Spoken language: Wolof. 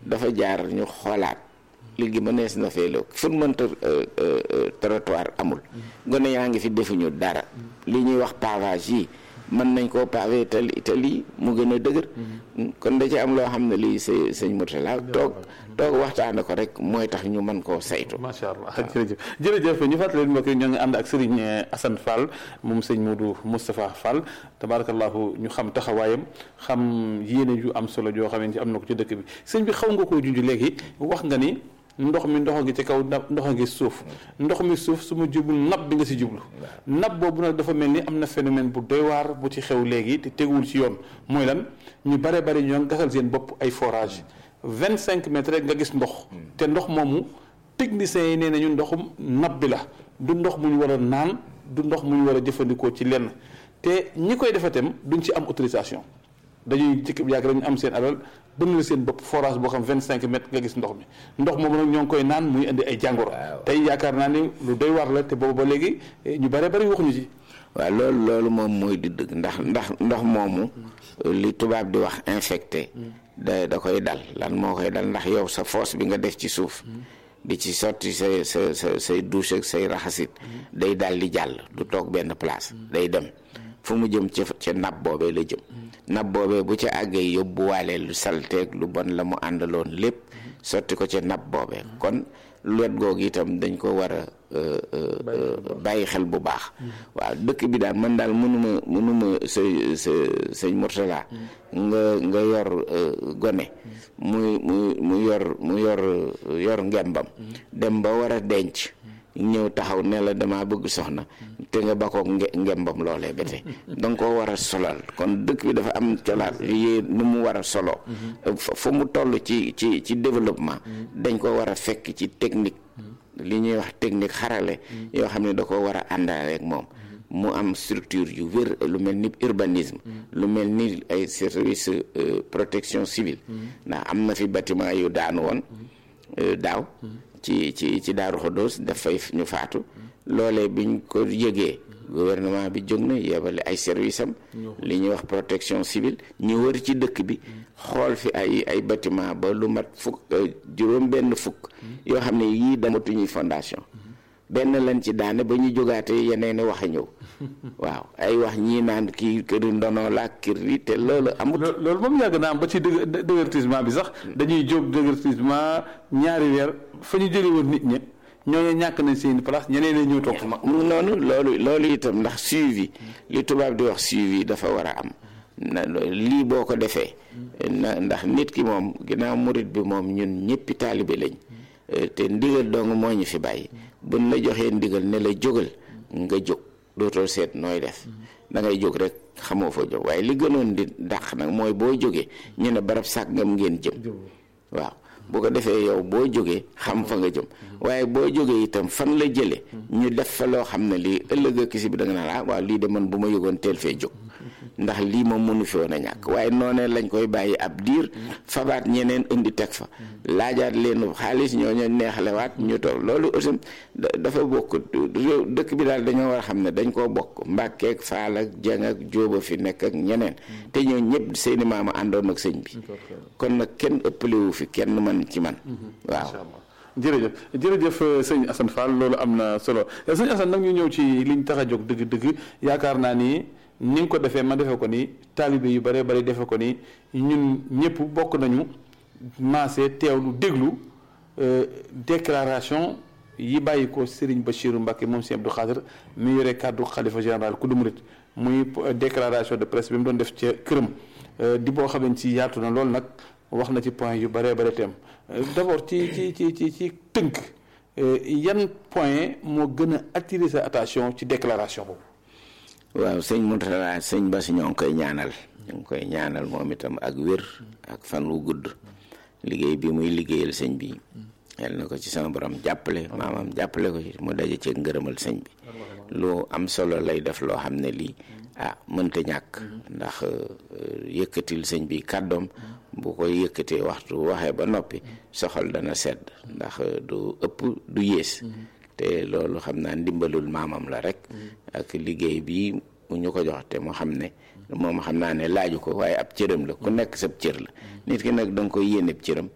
dafa jaar ñu xoolaat léegi mënees na fee la fu mënta trottoir amul gone yaa ngi fi defuñu dara li ñuy wax pavage yi mën nañ koo pavé tali tali mu gën a dëgër kon da ci am loo xam ne lii sa sëñ Mourtala toog toog waxtaane ko rek mooy tax ñu mën koo saytu macha allah jërëjëf jërëjëf ñu fàttali leen mbokk yi ñoo ngi ànd ak Serigne Assane Fall moom sëñ Modou Moustapha Fall tabarakallahu ñu xam taxawaayam xam yéene yu am solo joo xamante am na ko ci dëkk bi sëñ bi xaw nga koo junj léegi wax nga ni ndox mi ndox ngi ci kaw ndox ngi suuf ndox mi suuf su ma jublu napp bi nga si jublu napp boobu nag dafa mel ni am na phénomène bu doy waar bu ci xew léegi te teguwul ci yoon mooy lan ñu bare bari ñoo gasal seen bopp ay forage vingt cinq mètres rek nga gis ndox te ndox moomu techniciens yi nee nañu ndoxum napp bi la du ndox mu ñu war a naan du ndox mu ñu war a jëfandikoo ci lenn te ñi koy defa tam duñ ci am autorisation dañuy jëkk yàgg dañu am seen alal bënn la seen bopp forage boo xam vingt cinq mètres nga gis ndox mi ndox moomu nag ñoo ngi koy naan muy indi ay jàngoro tey yaakaar naa ni lu doy war la te boobu ba léegi ñu bare bari waxuñu ci waaw loolu loolu moom mooy di dëgg ndax ndax ndox moomu li tubaab di wax infecté da da koy dal lan moo koy dal ndax yow sa fosse bi nga def ci suuf di ci sotti say sa sa say douche ak say raxasit day dal di jàll du toog benn place day dem fu mu jëm ca ca napp boobee la jëm napp boobee bu ca àggee yóbbuwaale lu salteeg lu bon la mu àndaloon lépp sotti ko ca napp boobee kon wet googu itam dañ ko war a bàyyi xel bu baax waaw dëkk bi daal man daal mënuma mënuma sa sa sëñ Mourtala nga nga yor gone muy mu mu yor mu yor yor ngembam dem ba war a denc ñëw taxaw ne la dama bëgg soxna te nga bakkook ngembam loolee ba tey da nga koo war a solal kon dëkk bi dafa am colaat yée nu mu war a solo fu mu toll ci ci ci développement dañ ko war a fekk ci technique li ñuy wax technique xarale yoo xam ne da ko war a àndaale ak moom mu am structure yu wér lu mel ni urbanisme lu mel ni ay service protection civile ndax am na fi bâtiment yu daanu woon daaw ci ci ci Daaru Xodoos dafay ñu faatu loolee biñ ko yëgee gouvernement bi jóg na yebale ay service am li ñuy wax protection civile ñu wër ci dëkk bi xool fi ay ay bâtiment ba lu mat fukk juróom benn fukk yoo xam ne yii damatuñuy fondation benn lañ ci daane ba ñu jógaatee yeneen wax a ñëw waaw ay wax ñii naan kii këri ndono la kër yi te loolu amut loolu moom yàgg naa am ba ci dë déguerpissement bi sax dañuy jóg déguerpissement ñaari weer fa ñu jëlee woon nit ñi ñooñu ñàkk nañ seen place ñeneen ñi ñëw toog fa. mu noonu loolu loolu itam ndax suivi li tubaab di wax suivi dafa war a am na lii boo ko defee na ndax nit ki moom ginnaaw murit bi moom ñun ñëppi taalibe lañ te ndigal dong moo ñu fi bàyyi buñ la joxee ndigal ne la jógal nga jóg dootoo seet nooy def da ngay jóg rek xamoo fa jóg waaye li gënoon di dàq nag mooy boo jógee ñu ne barab sàngam ngeen jëm waaw bu ko defee yow boo jógee xam fa nga jëm waaye boo jógee itam fan la jëlee ñu def fa loo xam ne lii ëllëg ak si bi da nga naan ah waaw lii de man bu ma yëgoon teel fee jóg ndax lii moom mënu fi woon a ñàkk waaye noonee lañ koy bàyyi ab diir fabaat ñeneen indi teg fa laajaat leen xaalis ñooñu neexalewaat ñu toog loolu aussi dafa bokk réew dëkk bi daal dañoo war a xam ne dañ koo bokk mbàkkeek faal ak jeng ak jóoba fi nekk ak ñeneen te ñoo ñëpp seeni maama àndoon ak sëñ bi kon nag kenn ëppalewu fi kenn man ci man waaw jërëjëf jërëjëf sëñ Assane Fall loolu am na solo sëñ Assane nag ñu ñëw ci liñ tax a jóg dëgg-dëgg yaakaar naa ni ni nga ko defee ma defee ko ni taalibe yu bare bari defee ko ni ñun ñëpp bokk nañu maase teewlu déglu déclaration yi bàyyi ko Serigne Bachirou Mbacké moom Serigne Abdou Khadre mi yore kàddu xalifa général ku du murit muy déclaration de presse bi mu doon def ca këram di boo xam ne ci yaatu na loolu nag wax na ci point yu bare bare teem d'abord ci ci ci ci ci tënk yan point moo gën a attirer sa attention ci déclaration boobu waaw sëñ Mourtala sëñ Bass ñoo ngi koy ñaanal ñu ngi koy ñaanal moom itam ak wér ak fan wu gudd liggéey bi muy liggéeyal sëñ bi yal na ko ci sama borom jàppale maamam jàppale ko ci mu daje ci ngërëmal sëñ bi lu am solo lay def loo xam ne lii ah mënta ñàkk ndax yëkkatil sëñ bi kàddoom bu koy yëkkatee waxtu waxee ba noppi soxal dana sedd ndax du ëpp du yées te loolu xam naa ndimbalul maamam la rek ak liggéey bi mu ñu ko jox te moo xam ne moom xam naa ne laaju ko waaye ab cëram la ku nekk sab cër la nit ki nag da nga koy yéeneb cëram